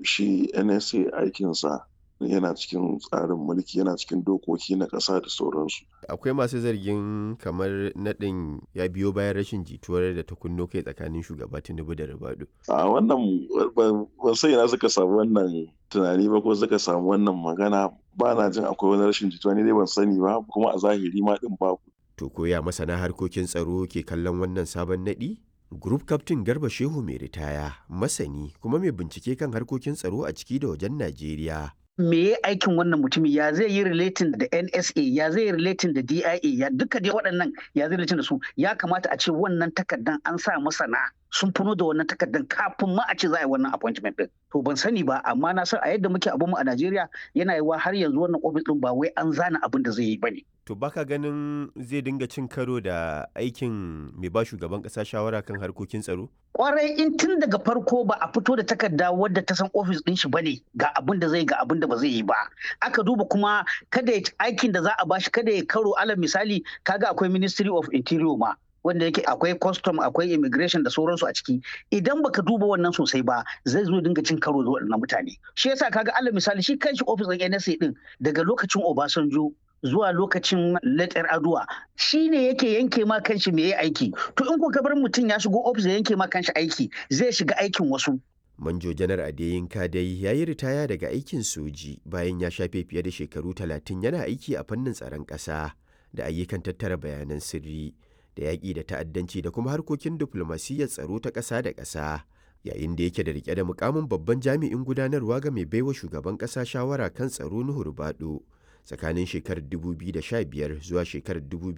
shi nsa aikinsa yana cikin tsarin mulki yana cikin dokoki na ƙasa da sauransu akwai masu zargin kamar naɗin ya biyo bayan rashin jituwar da ta kunno kai tsakanin shugaba tinubu da ribadu a wannan ban sai na suka samu wannan tunani ba ko suka samu wannan magana ba na jin akwai wani rashin jituwa ne dai ban sani ba kuma a zahiri ma din babu to koya masana harkokin tsaro ke kallon wannan sabon naɗi Group Captain Garba Shehu mai ritaya, masani kuma mai bincike kan harkokin tsaro a ciki da wajen Najeriya. me ya aikin wannan mutumin ya zai yi relating da NSA ya zai yi relating da DIA ya duka dai waɗannan ya zai relating da su ya kamata a ce wannan takardan an sa masana sun funo da wannan takardan kafin ma a ce za a yi wannan appointment din to ban sani ba amma na san a yadda muke abun mu a Najeriya yana yiwa har yanzu wannan office din ba wai an zana abin da zai yi bane To baka ganin zai dinga cin karo da aikin mai ba shugaban ƙasa shawara kan harkokin tsaro? kwarai in tun daga farko ba a fito da takarda wadda ta san ofis din shi bane ga abin da zai ga abin da ba zai yi ba aka duba kuma kada ya aikin da za a bashi kada ya karo alal misali kaga akwai ministry of interior ma wanda yake akwai custom akwai immigration da sauransu a ciki idan baka duba wannan sosai ba zai zo dinga cin karo da waɗannan mutane shi yasa kaga alal misali shi kanshi ofis din NSA din daga lokacin Obasanjo zuwa lokacin letter aduwa shi ne yake yanke ma kanshi me ya aiki to in ka bar mutum ya shigo ofis ya yanke ma kanshi aiki zai shiga aikin wasu Manjo Janar Adeyinka dai ya yi ritaya daga aikin soji bayan ya shafe fiye da shekaru talatin yana aiki a fannin tsaron ƙasa da ayyukan tattara bayanan sirri da yaƙi da ta'addanci da kuma harkokin diflomasiyyar tsaro ta ƙasa da ƙasa yayin da yake da rike da mukamin babban jami'in gudanarwa ga mai baiwa shugaban ƙasa shawara kan tsaro Nuhu Rubado. tsakanin shekarar 2015 zuwa shekarar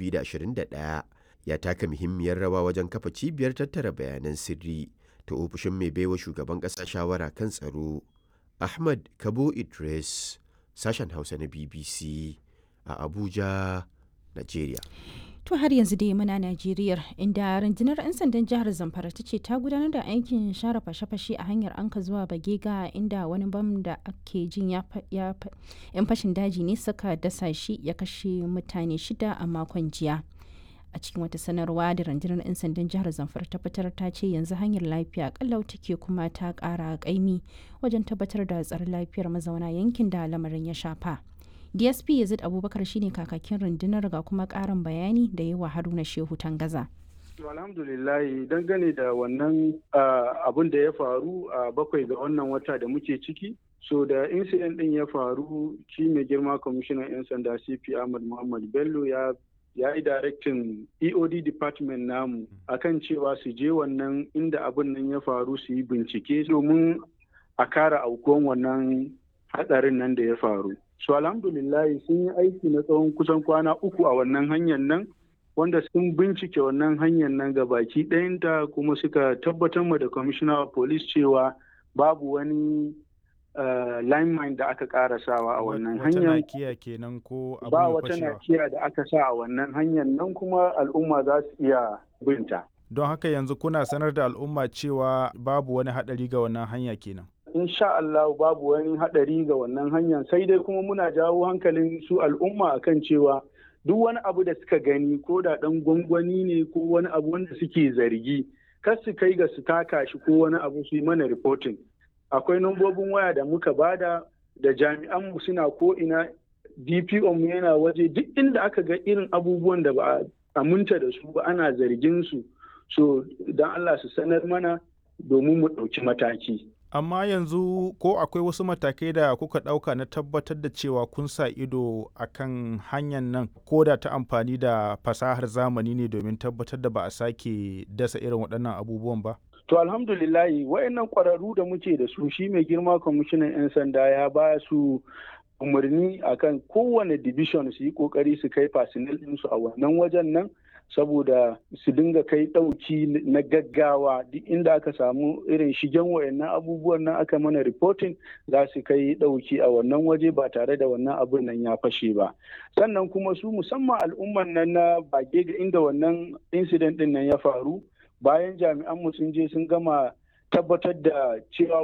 2021 ya taka muhimmiyar rawa wajen kafa cibiyar tattara bayanan sirri ta ofishin mai baiwa shugaban ƙasa shawara kan tsaro ahmad kabo idris sashen hausa na bbc a abuja nigeria To har yanzu dai muna Najeriya inda rundunar 'yan sandan jihar Zamfara ta ce ta gudanar da aikin share fashe-fashe a hanyar anka zuwa Bagega inda wani bam da ake jin ya 'yan fashin daji ne suka dasa shi ya kashe mutane shida a makon jiya. A cikin wata sanarwa da rundunar 'yan sandan jihar Zamfara ta fitar ta ce yanzu hanyar lafiya kallau take kuma ta kara kaimi wajen tabbatar da tsaron lafiyar mazauna yankin da lamarin ya shafa. dsp yazid abubakar shine kakakin rundunar ga kuma karin bayani da yi wa haruna shehu tangaza alhamdulillah dangane da wannan abun da ya faru a bakwai ga wannan wata da muke ciki so da incident din ya faru shi mai girma kwamishinan 'yan sanda cp ahmad muhammad bello ya ya yi directin eod department namu akan cewa su je wannan inda abun nan ya faru su yi bincike domin a kara aukuwan wannan hatsarin nan da ya faru so alhamdulillah sun yi aiki na tsawon kusan kwana uku a wannan hanyar nan wanda sun bincike wannan hanyar nan ga baki ɗayanta kuma suka tabbatar ma da commissioner of police cewa babu wani uh, line mine da aka karasawa a wannan hanyar kenan ko ba wata nakiya da aka sa a wannan hanyar nan kuma al'umma za su iya binta don haka yanzu kuna sanar da al'umma cewa babu wani haɗari ga wannan hanya kenan insha Allah babu wani haɗari ga wannan hanyar sai dai kuma muna jawo hankalin su al'umma akan cewa duk wani abu da suka gani ko da ɗan gwangwani ne ko wani abu wanda suke zargi kar su kai ga su taka shi ko wani abu su yi mana reporting akwai nambobin waya da muka bada da jami'an mu suna ko ina DPO mu yana waje duk inda aka ga irin abubuwan da ba a aminta da su ba ana zargin su so don Allah su sanar mana domin mu ɗauki mataki. amma yanzu ko akwai wasu matakai da kuka ɗauka na tabbatar da cewa kun sa ido a kan hanyar nan ko da ta amfani da fasahar zamani ne domin tabbatar da ba a sake dasa irin waɗannan abubuwan ba? To alhamdulillahi wayannan ƙwararru da muke da su shi mai girma kwamishinan 'yan sanda ya ba su umarni akan kowane division su yi ƙoƙari su kai fasinil ɗinsu a wannan wajen nan saboda su dinga kai ɗauki na gaggawa duk inda aka samu irin shigen wayannan abubuwan nan aka mana reporting za su kai ɗauki a wannan waje ba tare da wannan abun nan ya fashe ba sannan kuma su musamman al'umman nan na bage ga inda wannan incident din nan ya faru bayan jami'an mu sun je sun gama tabbatar da cewa